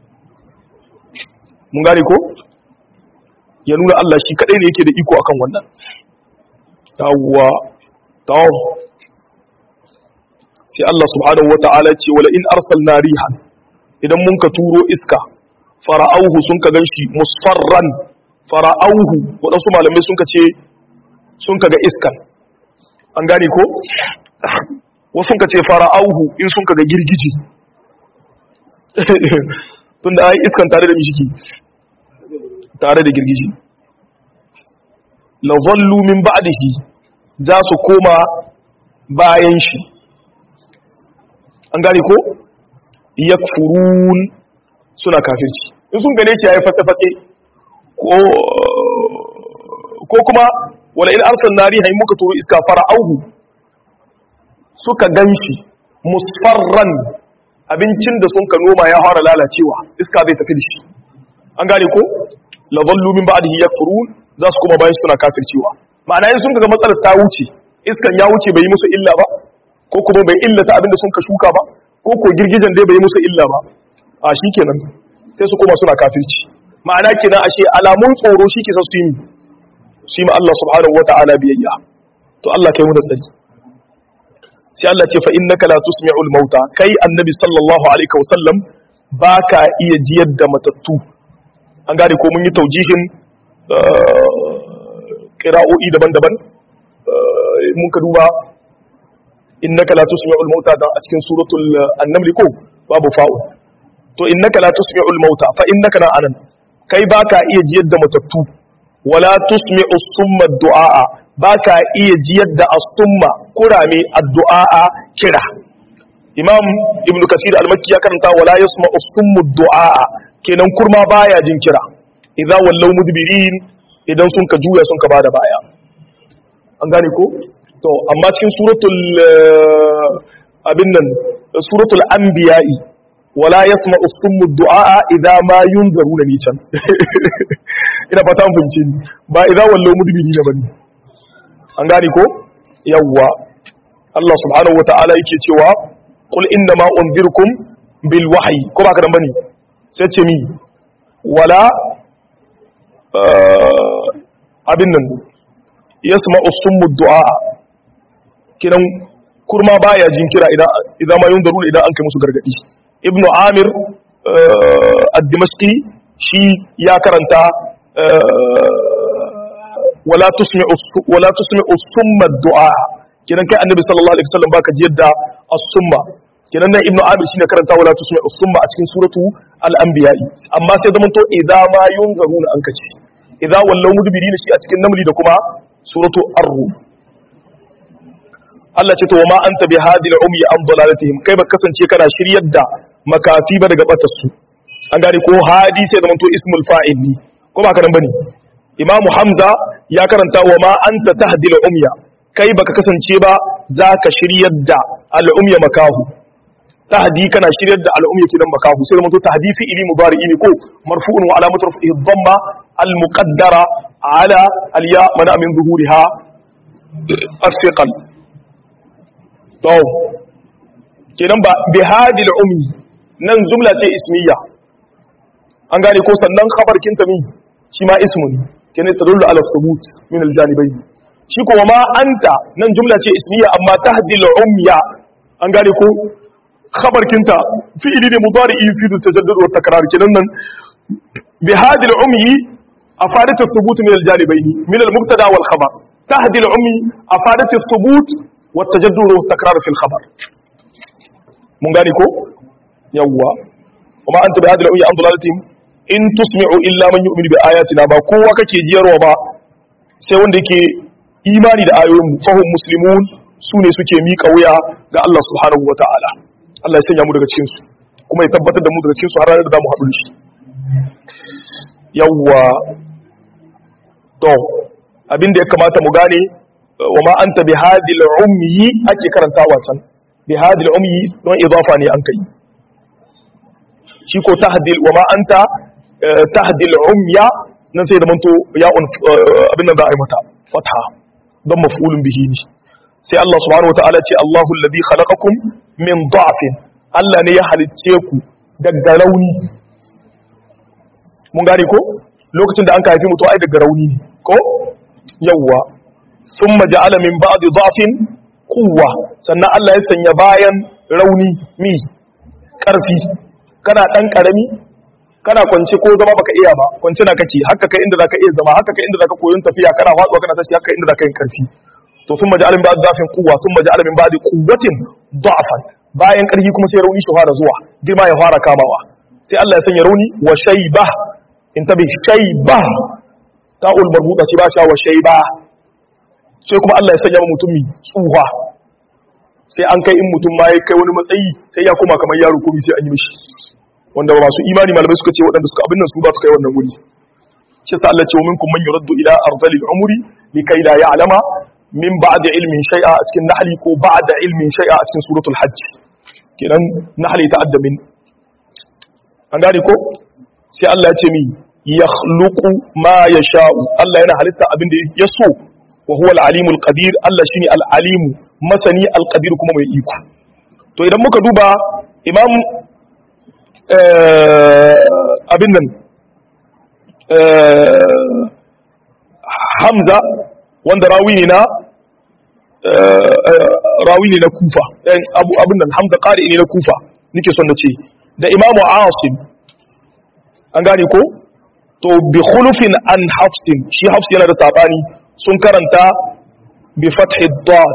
mun gane ko ya nuna Allah shi kadai ne yake da iko akan wannan tawwa taw sai Allah subhanahu wata'ala ce wala in arsalna rihan idan mun ka turo iska fara'auhu sun ka ganshi musfarran fara'auhu waɗansu malamai sun ka ce sun ka ga iskan an gane ko wasu ka ce fara'auhu in sun ka ga girgiji tun da ai iskan tare da mishiki tare da girgiji lavallu min ba'dihi za su koma bayan shi an gane ko yakfurun suna kafirci in sun gane ki yayi fatse-fatse ko ko kuma wala in arsalna riha muka turo iska fara'auhu suka ganshi musfarran abincin da sun ka noma ya fara lalacewa iska zai tafi da shi an gane ko la zallu min ba'dihi yakfurun za su kuma bayan suna kafircewa ma'ana in sun ga matsalar ta wuce iskan ya wuce bai yi musu illa ba ko kuma bai illata abin da sun ka shuka ba ko ko girgijen dai bai yi musu illa ba a shikenan sai su koma suna kafirci ma'ana kenan ashe alamun tsoro shi ke sa su yi shi ma Allah subhanahu wata'ala biyayya to Allah kai mu da tsari sai Allah ce fa innaka la tusmi'ul mauta kai annabi sallallahu alaihi wasallam baka iya jiyar da matattu an gane ko mun yi taujihin qira'o'i daban-daban mun ka duba innaka la tusmi'ul mauta da a cikin suratul an-naml ko babu fa'u to innaka la tusmi'ul mauta fa innaka na anan kai baka iya jiyar da matattu wala tusmi'u summa du'a baka iya jiyar da as-summa kurame addu'a kira imam ibnu kasir al-makki ya karanta wala yasma'u summu du'a kenan kurma baya jin kira idza wallaw mudbirin idan sun ka juya sun ka bada baya an gane ko to amma cikin suratul abin nan suratul anbiya'i wala yasma'u summu du'a idza ma yunzaruna ni can ina fata mun fahimce ni ba idza wallaw mudbirin bane an gane ko yawwa Allah subhanahu wata'ala yake cewa qul inna ma unzirkum bil wahyi ko ba ka dan bane sai ce mi wala abin nan yasma'u summu du'a kiran kurma baya jin kira idan idan ma yunzaruna idan an kai musu gargadi ibnu amir ad-dimashqi shi ya karanta wala tusmi'u wala tusmi'u summa du'a kidan kai annabi sallallahu alaihi wasallam baka ji yadda as-summa kidan nan ibnu amir shine karanta wala tusmi'u summa a cikin suratu al-anbiya amma sai zaman to idza ma yunzaruna an kace idza wallau mudbirina shi a cikin namli da kuma suratu ar-rum Allah ce to wa ma anta bi hadil umi an dalalatihim kai ba kasance kana shiryar da makafi ba daga batar su an gane ko hadi sai zaman to ismul fa'il ne ko ba ka nan bane imamu hamza ya karanta wa ma anta tahdil umya kai baka kasance ba zaka shiryar da al'umya makahu tahdi kana shiryar da al'umma yake dan makahu sai zamanto tahdi fi ili mudari'i ne ko marfu'un wa alamatu rafi'i dhamma al muqaddara ala al ya mana min zuhuriha as-siqal to kenan ba bi hadi al umi nan jumla ce ismiya an gane ko sannan khabar kinta mi shi ma ismu ne kenan tadullu ala thubut min al janibayn shi ko ma anta nan jumla ce ismiya amma tahdi al umya an gane ko khabar kinta fi'ili ne mudari'i fi tajaddud wa takrar kenan nan bi hadi al umyi afadat ath-thubut min al janibayn min al mubtada wal khabar tahdi al umyi afadat ath-thubut wa tajaddud wa takrar fi al khabar mun gane ko yawwa kuma anta bi hadi al umyi an dalalatin in tusmi'u illa man yu'minu bi ayatina ba kowa kake jiyarwa ba sai wanda yake imani da ayoyin mu fahum muslimun su ne suke miƙa wuya ga Allah subhanahu wa ta'ala Allah ya sanya mu daga cikinsu kuma ya tabbatar da mu daga cikinsu har ranar da za mu haɗu da shi yawwa to abin da ya kamata mu gane wa ma anta bi hadil umyi ake karantawa can bi hadil umyi don idafa ne an kai shi ko tahdil wa ma anta tahdil umya nan sai da manto ya'un abin nan za a yi mata fatha don maf'ulun bihi ne sai Allah subhanahu wataala ce Allahu alladhi khalaqakum min da'fin Allah ne ya halicce ku daga rauni mun gane ko lokacin da an ka haifi mutu ai daga rauni ne ko yawwa thumma ja'ala min ba'di da'fin quwwa sannan Allah ya sanya bayan rauni mi karfi kana dan karami kana kwance ko zama baka iya ba kwance na kake haka kai inda zaka iya zama haka kai inda zaka koyon tafiya kana faduwa kana tashi haka inda zaka yin karfi to sun maji alimin ba'ad zafin kuwa sun maji alimin ba'ad kuwatin da'afan bayan ƙarfi kuma sai rauni shi fara zuwa girma ya fara kamawa sai Allah ya sanya rauni wa shayba in tabi shayba ta'ul marbuta ce ba sha wa shayba sai kuma Allah ya sanya mutumi tsuha sai an kai in mutum ma ya kai wani matsayi sai ya koma kamar yaro komai sai an yi mishi wanda ba masu imani malamai suka ce waɗanda suka abin nan su ba su kai wannan wuri shi sa Allah ce wa minkum man yuraddu ila ardhil umri likai la ya'lama min ba'da ilmin shay'a a cikin nahli ko ba'da ilmin shay'a a cikin suratul hajj kenan nahli ta'adda min an gane ko sai Allah ya ce mi yakhluqu ma yasha'u Allah yana halitta abin da ya so wa huwa al-alimul qadir Allah shine al-alimu masani al-qadir kuma mai iko to idan muka duba imam abin nan Hamza wanda rawi ne na rawi ne na kufa abu abin nan hamza qari ne na kufa nake son na ce da imamu asim an gane ko to bi khulufin an hafsin shi hafs yana da sabani sun karanta bi fathi dad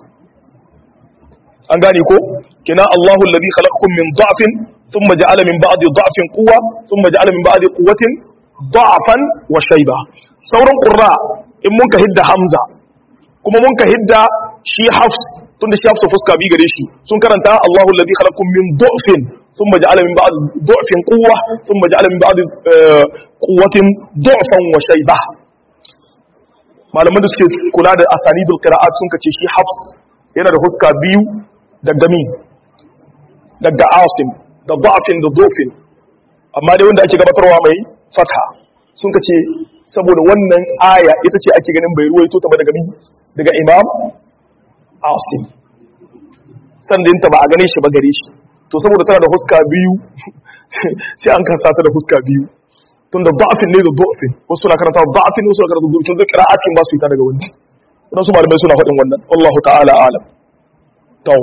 an gane ko kina Allahu alladhi khalaqakum min da'fin thumma ja'ala min ba'di da'fin quwwa thumma ja'ala min ba'di quwwatin da'fan wa shayba sauran qurra in mun ka hidda hamza kuma mun ka hidda shi hafs tunda shi hafsa fuska bi gare shi sun karanta Allahu alladhi khalaqakum min du'fin thumma ja'ala min ba'd du'fin quwwa thumma ja'ala min ba'd quwwatin du'fan wa shayba malaman da suke kula da asanidul qira'at sun kace shi hafs yana da fuska biyu daga mi daga asim da du'fin da du'fin amma dai wanda ake gabatarwa mai fatha sun kace saboda wannan aya ita ce ake ganin bai ruwaito ta ba daga mi daga imam asim sandinta ba a gane shi ba gare shi to saboda tana da huska biyu sai an kasa ta da huska biyu tun da da'afin ne da da'afin wasu suna karanta da'afin wasu suna karanta da'afin zai kira atin ba su yi ta daga wani wadansu malamai suna faɗin wannan wallahu ta'ala alam to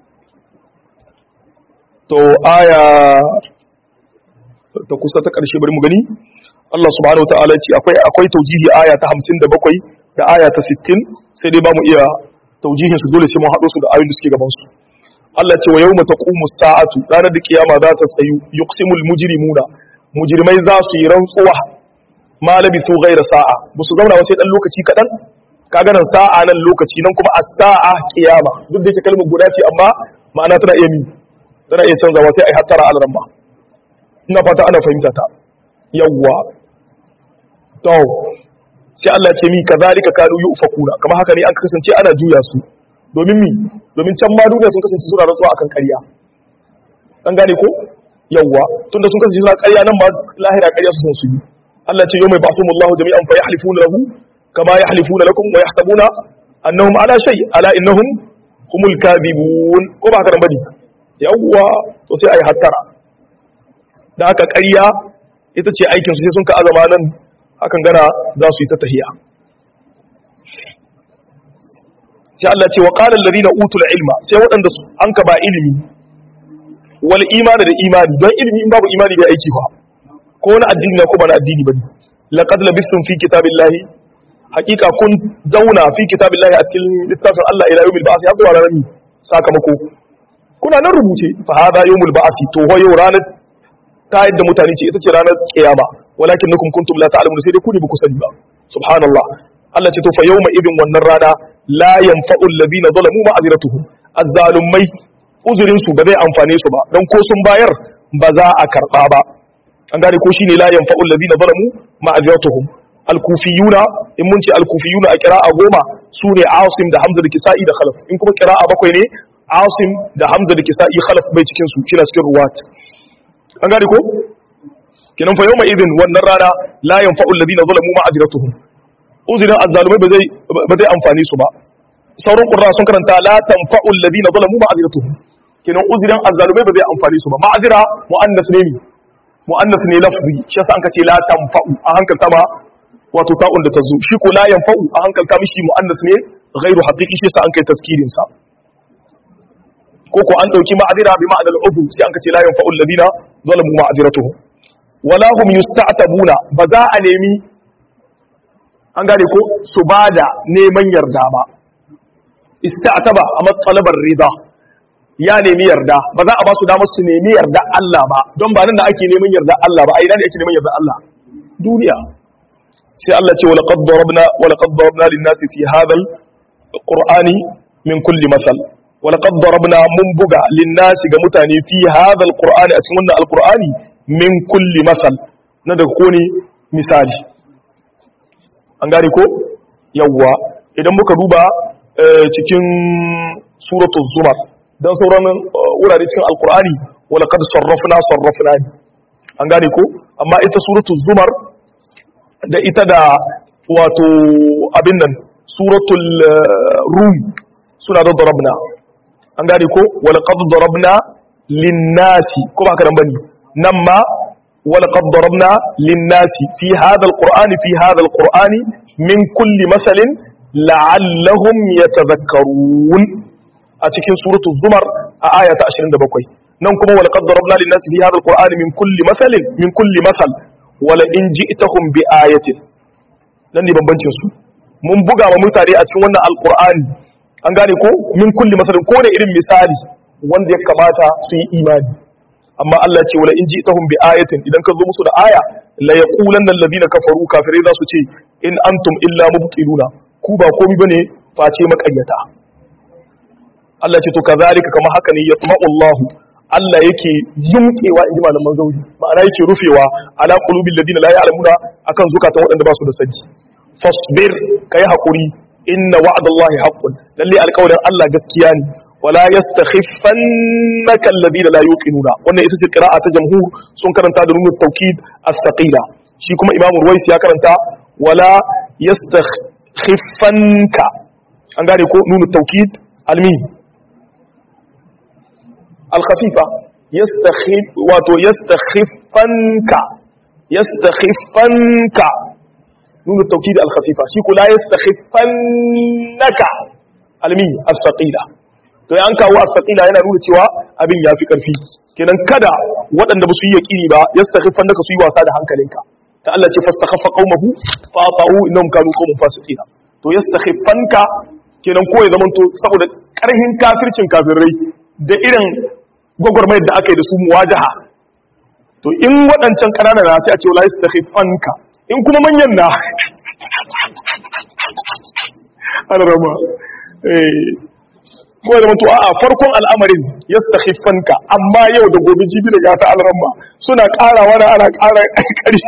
to aya ta kusa ta ƙarshe bari mu gani Allah subhanahu wa ta'ala ce akwai akwai taujihi aya ta 57 da aya ta 60 sai dai ba mu iya taujihin su dole sai mun haɗo su da ayoyin da suke gaban su Allah ce wa yawma taqumu sa'atu ranar da kiyama za ta tsayu yuqsimul mujrimuna mujrimai za su yi rantsuwa ma labisu ghayra sa'a ba su zauna sai dan lokaci kadan kaga nan sa'a nan lokaci nan kuma as-sa'a kiyama duk da yake kalmar guda ce amma ma'ana tana iya mi tana iya canzawa sai ai hattara al-ramma ina fata ana fahimta ta yawwa to sai Allah ce mi kazalika kanu yufakuna kamar haka ne an kasance ana juya su domin mi domin can ma duniya sun kasance suna rantsuwa akan ƙarya an gane ko yawwa tunda sun kasance suna ƙarya nan ba lahira ƙarya su su yi Allah ce yawma ba'thumullahu jami'an fa yahlifuna lahu kama yahlifuna lakum wa yahsabuna annahum ala shay ala innahum humul kadhibun ko ba haka nan bane yawwa to sai ayi hattara da haka ƙarya ita ce aikin su sai sun ka azama nan hakan gana za su yi ta tahiya sai Allah ce wa qala alladhina utul ilma sai waɗanda su an ka ba ilimi wal imani da imani don ilimi in babu imani bai aiki ba ko wani addini na ko ba na addini bane laqad labistum fi kitabillahi haqiqa kun zauna fi kitabillahi a cikin littafin Allah ila yawmil ba'th ya zuwa ranar sakamako kuna nan rubuce fa hada yawmul ba'th to ho yau ranar ta yadda mutane ce ita ce ranar kiyama walakin nukum kuntum la ta'lamun sai dai ku ne ba ku sani ba subhanallah Allah ce to fa yawma idin wannan rana la yanfa'u alladhina zalamu ma'aziratuhum azzalumai uzurin su ba zai amfane su ba dan ko sun bayar ba za a karba ba an gane ko shine la yanfa'u alladhina zalamu ma'aziratuhum al-kufiyuna in mun ce al-kufiyuna a qira'a goma sune Asim da Hamza da Kisa'i da Khalaf in kuma qira'a bakwai ne Asim da Hamza da Kisa'i Khalaf bai cikin su kina cikin ruwat an gane ko kinan fa yawma idin wannan rana la yanfa'u alladhina zalamu ma'aziratuhum uzurin azzalumai ba zai ba zai amfani su ba sauran qurra sun karanta la tanfa'u alladhina zalamu ma'aziratuhum kinan uzurin azzalumai ba zai amfani su ba ma'azira muannas ne mi muannas ne lafzi shi yasa an kace la tanfa'u a hankalta ma wato ta'un da tazo shi ko la yanfa'u a hankalta mishi muannas ne ghairu haqiqi shi yasa an kai tafkirin sa ko ko an dauki ma'azira bi ma'anal ufu sai an kace la yanfa'u alladhina zalamu ma'aziratuhum wala hum yusta'tabuna ba za a nemi an gane ko su bada neman yarda ba ista'taba a matsalabar rida ya nemi yarda ba za a ba su damar su nemi yarda Allah ba don ba nan da ake neman yarda Allah ba a ina ne ake neman yarda Allah duniya sai Allah ce wala qad darabna wala qad darabna lin-nasi fi hadha al-qur'ani min kulli masal wala qad darabna mun buga lin-nasi ga mutane fi hadha al-qur'ani a cikin wannan al-qur'ani min kulli masal na da ko ne misali an gane ko yawwa idan muka duba cikin suratul zumar dan sauran wurare cikin alqur'ani wala qad sarrafna sarrafna an gane ko amma ita suratul zumar da ita da wato abin nan suratul rum suna da darabna an gane ko wala qad darabna lin-nasi ko ba ka dan bane nan ma ولقد ضربنا للناس في هذا القرآن في هذا القرآن من كل مثل لعلهم يتذكرون أتكين سورة الزمر آية 27 ننكم ولقد ضربنا للناس في هذا القرآن من كل مثل من كل مثل ولئن جئتهم بآية nan ne bambancin su mun buga wa mutane a cikin wannan alqur'ani an gane ko min kulli masalin ko ne irin misali wanda ya kamata su yi imani amma Allah ce wala in ji tahum bi ayatin idan ka zo musu da aya la yaqulanna alladhina kafaru kafirai za su ce in antum illa mubtiluna ku ba komai bane face makaryata Allah ce to kazalika kama haka ne yatma'u Allah Allah yake yumkewa inji malaman zauri ma'ana yake rufewa ala qulubil ladina la ya'lamuna akan zukatan waɗanda ba su da sanji fasbir kai hakuri inna wa'dallahi haqqun lalle alƙawarin Allah gaskiya ne wala yastakhifannaka alladhina la yuqinuna wannan ita ce qira'a ta jamhur sun karanta da nunu tawkid as-saqila shi kuma imamu ruwais ya karanta wala yastakhifanka an gane ko nunu tawkid almin al-khafifa yastakhif wato yastakhifanka yastakhifanka nunu tawkid al-khafifa shi ko la yastakhifannaka almin as-saqila to ya an kawo asaqila yana nuna cewa abin ya fi karfi kenan kada waɗanda ba su yi yaƙini ba ya stakhifan naka su yi wasa da hankalinka ta Allah ce fastakhaffa qaumahu fa ata'u innahum kanu qauman fasiqina to ya stakhifanka kenan ko ya zamanto saboda karhin kafircin kafirai da irin gwagwarmayar da aka yi da su muwajaha to in waɗancan ƙanana na sai a ce wala yastakhifanka in kuma manyan na ana rama eh ko da mutu a farkon al'amarin ya stakhifanka amma yau da gobe jibi da gata alramma suna ƙarawa na ana ƙara ƙari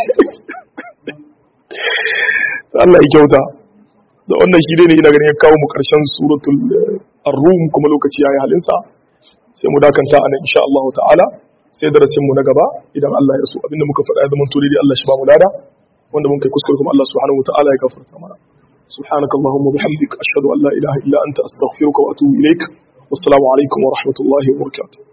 Allah ya kyauta da wannan shi ne ina ganin ya kawo mu ƙarshen suratul ar-rum kuma lokaci yayi halinsa sai mu dakanta anan insha Allah ta'ala sai darasin mu na gaba idan Allah ya so abinda muka faɗa da mun turi dai Allah shi ba mu lada wanda mun kai kuskure kuma Allah subhanahu wa ta'ala ya gafarta mana سبحانك اللهم وبحمدك أشهد أن لا إله إلا أنت أستغفرك وأتوب إليك والسلام عليكم ورحمة الله وبركاته